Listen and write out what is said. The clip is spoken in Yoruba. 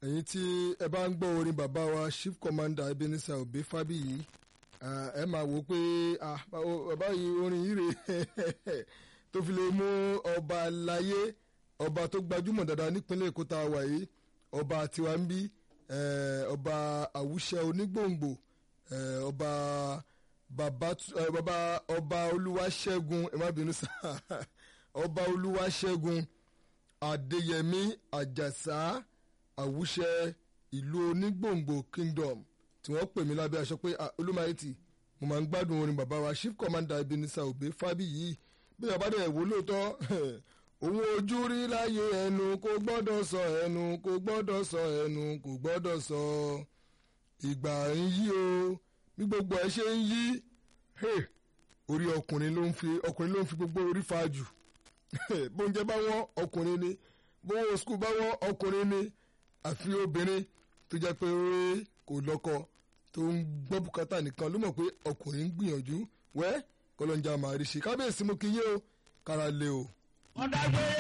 ẹ̀yin tí ẹ bá ń gbọ́ orin bàbá wa chief commander Ebenezer Obey Fábíyì ẹ máa wò ó pé bàbá yìí orin yìí rè tó fi lè mú ọba láyé ọba tó gbajúmọ̀ dáadáa nípínlẹ̀ Èkó tá a wà yìí ọba tiwa ń bí ọba àwùṣẹ onígbòǹgbò ọba bàbá bàbá ọba olúwaṣẹ́gun ẹ má bínú sá ọba olúwaṣẹ́gun adéyẹmí àjàsá àwùṣẹ ìlú onígbòǹgbò kingdom tí wọ́n pè mí lábẹ́ aṣọ pé olúmayẹtì mo máa ń gbádùn orin bàbá wa chief commander Ebenezer Obey Fábíyì bí bàbá dẹ̀ wò lóòótọ́ òun ojú rí láyé ẹnu kò gbọ́dọ̀ sọ ẹnu kò gbọ́dọ̀ sọ ẹnu kò gbọ́dọ̀ sọ ìgbà ń yí o bí gbogbo ẹ ṣe ń yí orí ọkùnrin ló ń fi ọkùnrin ló ń fi gbogbo orí fa jù bóúnjẹ bá wọ́n ọkùnrin ni bówó skul bá wọ́n ọkùnrin ni àfi obìnrin tó jẹ́ pé kò lọ́kọ tó ń gbọ́ bùkátà nìkan ló mọ̀ pé ọkùnrin ń gbìyànjú wẹ́ kọlọ́njà màá rí ṣe kábíyèsí mo kí yé o kára lé o. wọ́n dágbére